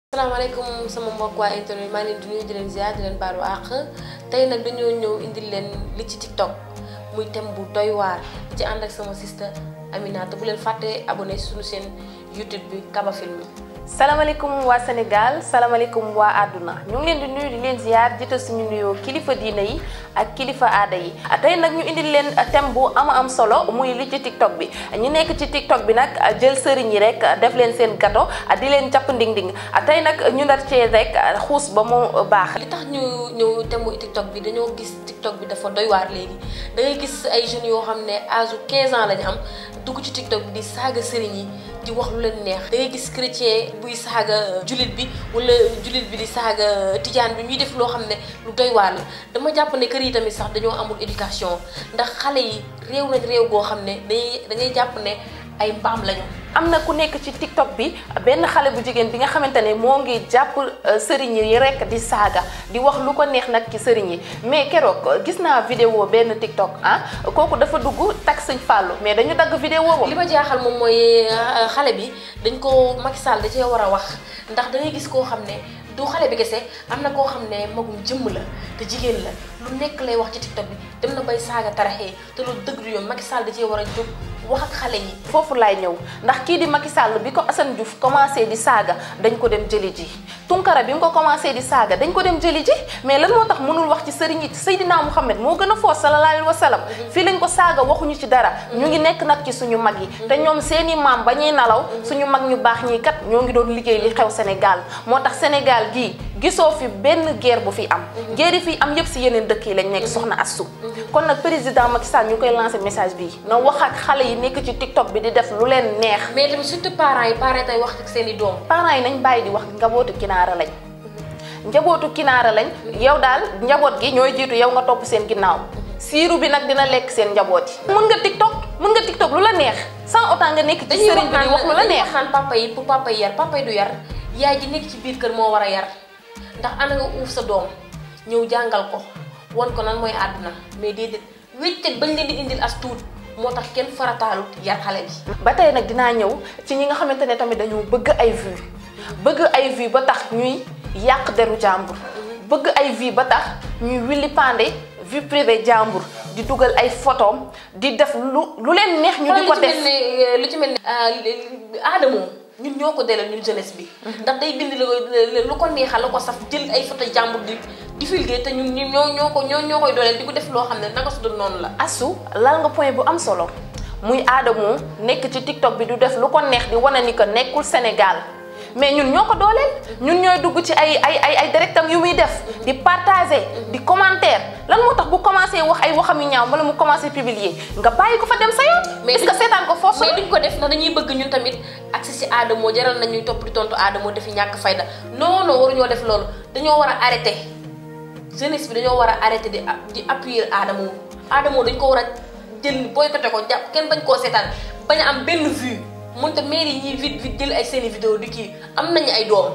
salaamaaleykum sama mbokk waa internet maa ngi leen di nuyu di leen ziar di leen baalu àq tey nag dañoo ñëw indil leen li ci TikTok muy thème bu doy waar di ci ànd ak sama sister Aminata bu leen fàttee abonné suñu seen YouTube bi Kaba Film salaamaaleykum waa Sénégal salaamaaleykum waa àdduna ñu ngi leen di nuyu di leen ziar jiital suñu nuyoo kilifa diina yi ak kilifa aada yi tey nag ñu indil leen thème bu ama am solo muy li ci TikTok bi ñu nekk ci TikTok bi nag jël sëriñ yi rek def leen seen gato di leen jàpp nding-nding tey nag ñu ndar cee rek xuus ba mu baax. li tax ñu ñëw thème bu TikTok bi dañoo gis TikTok bi dafa doy waar léegi da ngay gis ay jeunes yoo xam ne âge 15 ans lañu am dugg ci TikTok bi di saaga sëriñ yi. di wax lu leen neex da ngay gis chrétien buy saaga jullit bi wala jullit bi di saaga tijaan bi ñuy def loo xam ne lu doy waar la dama jàpp ne kër yi tamit sax dañoo amul éducation ndax xale yi réew nañ réew goo xam ne dañuy da ngay jàpp ne ay mbaam lañu. am na ku nekk ci TikTok bi benn xale bu jigéen bi nga xamante ne moo ngi jàpp sëriñ yi rek di saaga di wax lu ko neex nag ci sëriñ yi mais keroog gis naa vidéo benn TikTok ah kooku dafa dugg tag sëñ Fallou mais dañu dagg vidéo boobu. li ma jaaxal moom mooy xale bi dañ ko Macky Sall da cee war a wax ndax da ngay gis koo xam ne du xale bi kese am na koo xam ne magum jëmm la te jigéen la lu nekk lay wax ci TikTok bi dem na bay saaga taraxee te lu dëgg du yoon Macky Sall da cee war a jóg. wax ak xale yi foofu laay ñëw ndax kii di Macky Sall bi ko Assane Diouf commencé di saaga dañ ko dem jëli ji Tunkara bi mu ko commencé di saaga dañ ko dem jëli ji mais lan moo tax mënul wax ci sëriñ yi Seydina Mouhamed moo gën a foos sallallahu alayhi wa sallam fii lañ ko saaga waxuñu ci dara ñu ngi nekk nag ci suñu mag yi te ñoom seeni maam ba ñuy nalaw suñu mag ñu baax ñii kat ñoo ngi doon liggéey li xew Sénégal moo tax Sénégal gii gisoo fi benn guerre bu fi am guerre yi fi am yëpp si yeneen dëkk yi lañ nekk soxna Astou kon nag président Macky Sall ñu koy lancé message bii na wax ak xale yi nekk ci TikTok bi di def lu leen neex. mais tamit surtout parents yi parents tey wax ak seen i doom. parents yi nañ bàyyi di wax njabootu kinaara lañ. njabootu kinaara lañ yow daal njaboot gi ñooy jiitu yow nga topp seen ginnaaw. siiru bi nag dina lekk seen njaboot yi. mën nga TikTok mën nga TikTok lu la neex sans autant nga nekk ci sëriñ bi di wax lu la neex. dañuy wax papa yi pour papa yi yar papa yi du yar yaay ji nekk ci biir kër moo war a yar ndax ana nga uuf sa doom ñëw jàngal ko won ko nan mooy àdduna mais déedéet wéccet bañ leen di indil as tuut moo tax kenn farataalut yar xale bi. ba tey nag dinaa ñëw ci ñi nga xamante ne tamit dañoo bëgg ay vues bëgg ay vues ba tax ñuy yàq deru jàmbur bëgg ay vues ba tax ñuy willi pande vie privée jàmbur di dugal ay photom di def lu lu leen neex ñu di ko def lu ci mel ne aadamoo ñun ñoo ko delal ñun jeunesse bi ndax day bind lu ko neexal la ko saf jël ay photo jàmbur di divulguer te ñun ñoo ñoo ko ñoo ñoo koy dooleel di ko def loo xam ne naka su dul noonu la asu lal nga point bu am solo muy aadamoo nekk ci TikTok bi du def lu ko neex di wane ni que nekkul Sénégal mais ñun ñoo ko dooleel ñun ñooy dugg ci ay ay ay ay directam yu muy def di partager di commentaire lan moo tax bu commencé wax ay waxam yu ñaaw wala mu commencé publier nga bàyyi ko fa dem sa yoon. mais est-ce que seetaan ko force mais duñ ko def ndax dañuy bëgg ñun tamit accès si aadamoo jaral nañuy topp di tontu aadamoo defi ñàkk fayda non non waruñoo def loolu dañoo war a arrêter jeunesse bi dañoo war a arrêter di di appuyer aadamoo aadamoo dañ ko war a jël boycotté ko jàpp kenn bañ koo seetaan bañ a am benn vue. mënta mairie yi ñuy vite vite jël ay seeni vidéo di kii am nañu ay doom.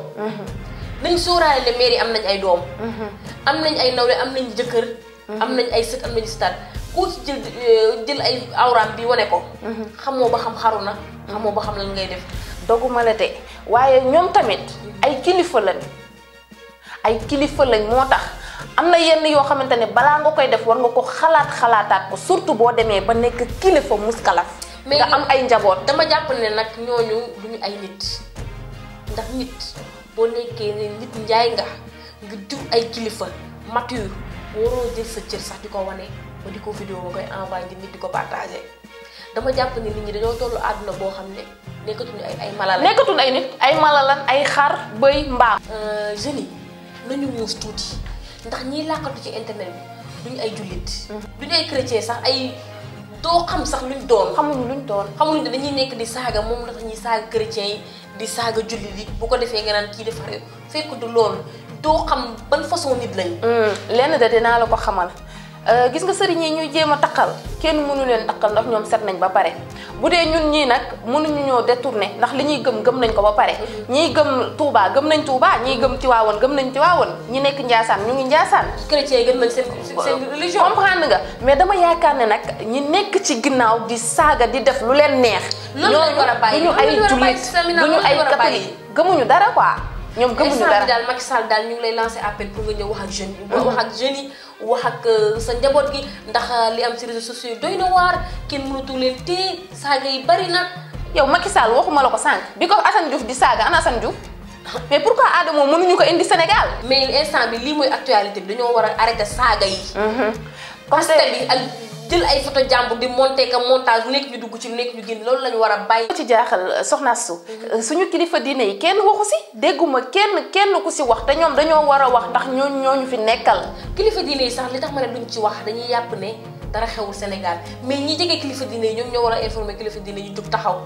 nañ sóoraale ne mairie am nañ ay doom. am nañ ay nawle am nañ jëkkër. am nañ ay sët am nañu stat ku ci jël jël ay awraam bi wane ko. xamoo ba xam xaru na. xamoo ba xam lan ngay def. doguma la de waaye ñoom tamit ay kilifa lañ ay kilifa lañ moo tax am na yenn yoo xamante ne balaa nga koy def war nga ko xalaat xalaataat ko surtout boo demee ba nekk kilifa muskalaf. mais nga am ay njaboot. dama jàpp ne nag ñooñu duñu ay nit ndax nit boo nekkee ne nit njaay nga nga jur ay kilifa mature waroo jël sa cër sax di ko wane ba di ko vidéo ba koy envoyé ngi nit di ko partagé dama jàpp ne nit ñi dañoo tollu àdduna boo xam ne nekkatuñu ay ay mala la nekkatuñu ay nit ay mala lan ay xar bëy mbaam. jeunes yi nañu muus tuuti ndax ñiy làqatu ci internet bi duñu ay jullit duñu ay chrétien sax ay doo xam sax luñ doon xamuñu luñ doon. xamuñu ne dañuy nekk di saaga moom la tax ñuy saaga chrétiens yi di saaga jullit yi bu ko defee nga naan kii dafa réew fekk du loolu doo xam ban façon nit lañ. lenn de dinaa la ko xamal gis nga sëriñ yi ñuy jéem a taqal kenn mënu leen taqal ndax ñoom set nañ ba pare bu dee ñun ñii nag mënuñu ñoo détourné ndax li ñuy gëm gëm nañ ko ba pare ñii gëm Touba gëm nañ Touba ñii gëm Tiwaawoon gëm nañ Tiwaawoon ñi nekk Njaasaan ñu ngi Njaasaan chrétiens yi gën nañ seen seen religion. comprendre nga mais dama yaakaar ne nag ñi nekk ci ginnaaw di saaga di def lu leen neex Loolu lañ war a bàyyi, duñu loolu ay lañ war a bàyyi, jullit Samina, duñu loolu lañ ay war a bàyyi. catholique gëmuñu dara quoi ñoom gëmuñu instant dara bi daal Macky Sall daal ñu ngi lay lancer appel pour nga ñëw wax ak jeunes yi. wax ak jeunes yi wax ak euh, sa njaboot gi ndax li am ci réseaux sociaux yi doy na waar kenn mënatu leen téye saaga yi bari na. yow Macky Sall waxuma la ko sànq bi ko Assane Diouf di saaga ana Assane Diouf mais pourquoi Adamo mënuñu ko indi Sénégal. mais instant bi lii mooy actualité bi dañoo war a arrêter saaga yi. comme parce que bi ak jël ay photo jàmbur di monter ka montage nekk ñu dugg ci nekk ñu génn loolu la ñu war a bàyyi. ci jaaxal soxna su suñu kilifa diine yi kenn waxu si dégguma kenn kenn ku si wax te ñoom dañoo war a wax ndax ñooñu ñooñu fi nekkal. kilifa diine yi sax li tax ma ne duñ ci wax dañuy yàpp ne dara xewul Sénégal mais ñi jege kilifa diine yi ñoom ñoo war a informer kilifa diine yi jug taxaw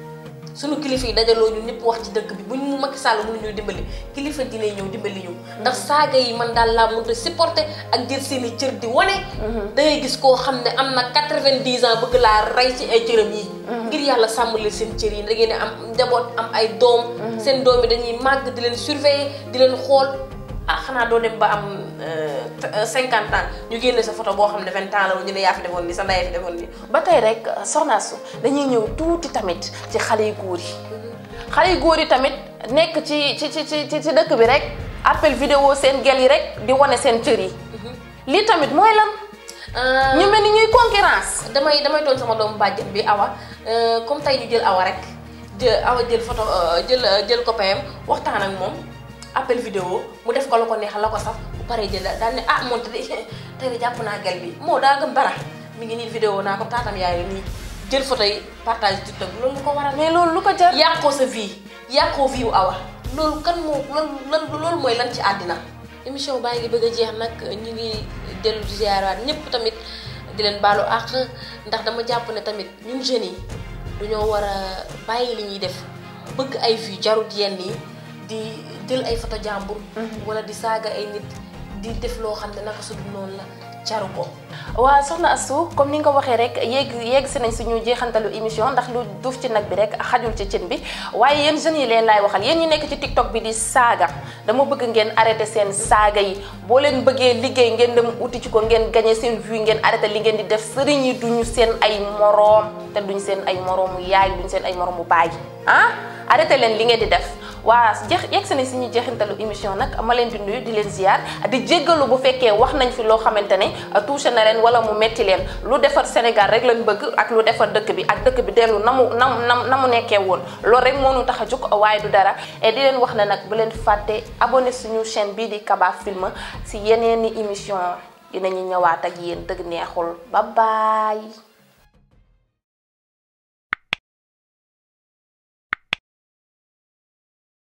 suñu kilifa yi dajaloo ñu ñëpp wax ci dëkk bi bu ñu Macky Sall mënu ñu dimbali kilifa diine yi ñëw dimbali ñu ndax saaga yi man daal laa mënut a supporter ak jël seen i cër di wane da ngay gis koo xam ne am na quatre-vingt-dix ans bëgg laa rey ci ay cëram yi ngir yàlla sàmm leen seen cër yi da ngeen am njaboot am ay doom seen doom yi dañuy màgg di leen surveiller di leen xool ah xanaa doo dem ba am cinquante ans ñu génne sa photo boo xam ne vingt ans la ñu ne yaa fi defoon nii sa ndey fi defoon nii ba tey rek soxna su dañuy ñëw tuuti tamit ci xale yu góor yi xale yu góor yi tamit nekk ci ci ci ci ci dëkk bi rek appel vidéo seen gel yi rek di wane seen cër yi lii tamit mooy lan ñu mel ni ñuy concurrence damay damay tooñ sama doomu bàjjen bi awa comme tey ñu jël awa rek jël awa jël photo jël jël copain am waxtaan ak moom appel vidéo mu def ko la ko neex la ko saf bu paree jël daal ne ah moom te tey de jàpp naa gel bi moo daa gëm dara mi ngi nii vidéo naa ko taatam yaay nii jël photo yi partage TikTok loolu lu ko waral mais loolu lu ko jar yàqoo sa vie yàqoo vie wu awa loolu kan moo lan lan loolu mooy lan ci àddina émission baa ngi bëgg a jeex nag ñu ngi dellu di ziaraat ñëpp tamit di leen baalu àq ndax dama jàpp ne tamit ñun jeunes yi dañoo war a bàyyi li ñuy def bëgg ay vues jarut yenn yi di jël ay photo jàmbur wala di saaga ay nit di def loo xam ne naka su dul noonu la jaru ko waaw soxna Astou comme ni nga ko waxee rek yéeg yéeg si nañ suñu jeexantalu émission ndax lu duuf ci nag bi rek xajul ci cin bi waaye yéen jeunes yi leen laay waxal yéen ñi nekk ci TikTok bi di saaga dama bëgg ngeen arrêté seen saaga yi boo leen bëggee liggéey ngeen dem uti ci ko ngeen gagné seen vue ngeen arrêté li ngeen di def sëriñ yi duñu seen ay moroom te duñ seen ay moroomu yaay duñ seen ay moroomu baay ah arrêté leen li ngeen di def waa jeex yegg si nañ suñu jeexintalu émission nag ma leen di nuyu di leen ziar di jéggalu bu fekkee wax nañ fi loo xamante ne touché na leen wala mu metti leen lu defar Sénégal rek lañ bëgg ak lu defar dëkk bi ak dëkk bi dellu na mu na na na mu nekkee woon loolu rek moo ñu tax a jóg waaye du dara et di leen wax ne nag bu leen fàtte abonné suñu chaîne bii di Kaba Film si yeneeni émission dinañu ñëwaat ak yéen dëgg neexul bye bye